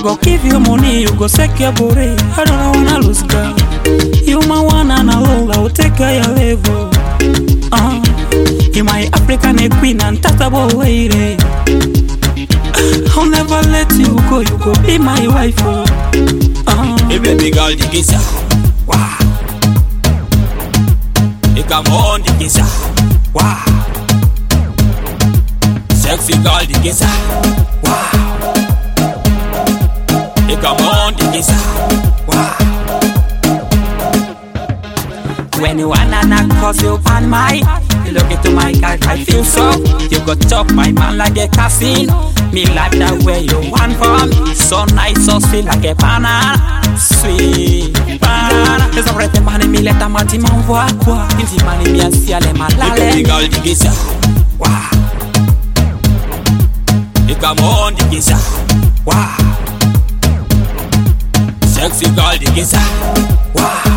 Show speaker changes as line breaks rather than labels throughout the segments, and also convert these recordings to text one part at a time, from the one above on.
go give you money, you go secure body. I don't wanna lose girl. You my one and alone, I will take care of your level. Uh, you my African queen and tatable lady. I'll never let you go, you go be my wife. Oh. Uh,
Hey baby girl, digisa. Wow. Hey come on, digisa. Wow. Sexy girl, digisa. Wow. Hey come on, digisa. Wow.
when you wanna knock cause you on my You look into my car, I feel so You go chop my man like a casino Me like that way you want for me So nice, so sweet like a banana Sweet banana Les arrêtes mani mi leta mati m'envoie quoi Inti mani mi asi ale
Hey baby
malale
girl, digisa. Wow. Hey come on, digisa. Wow. Sexy girl, digisa. Wow.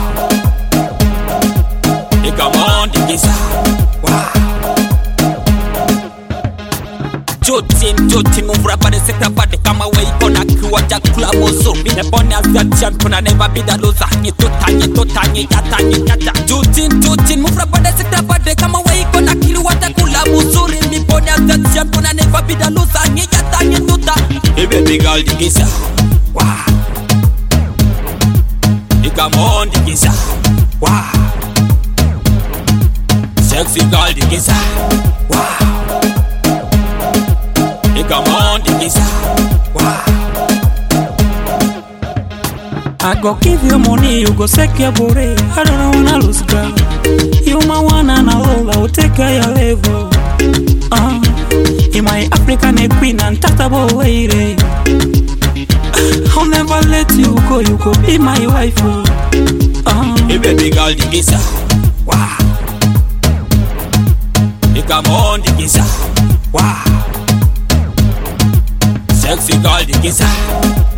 Hey come on, digisa. Wow. Jotin, jotin, move rap the sector body kama we ikona kiwa chakula muzuri Nimepone as champion I never be the loser Nyituta, nyituta, nyitata, nyitata Jotin, jotin, move rap the sector body kama we ikona kiwa chakula muzuri Nimepone as champion I never be the loser Nyitata, nyituta Hey baby girl, digisa Wow Hey come on, digisa Wow Sexy girl, digisa Wow Hey, come on, digisa. Wow.
I go give you money, you go secure body I don't wanna lose girl You my one and alone, I will take care of your level uh, You my African queen and tatable lady I'll never let you go, you go be my wife oh. uh,
Hey, baby girl, digisa. Wow. Hey, come on, digisa. Wow. Sexy girl, digisa.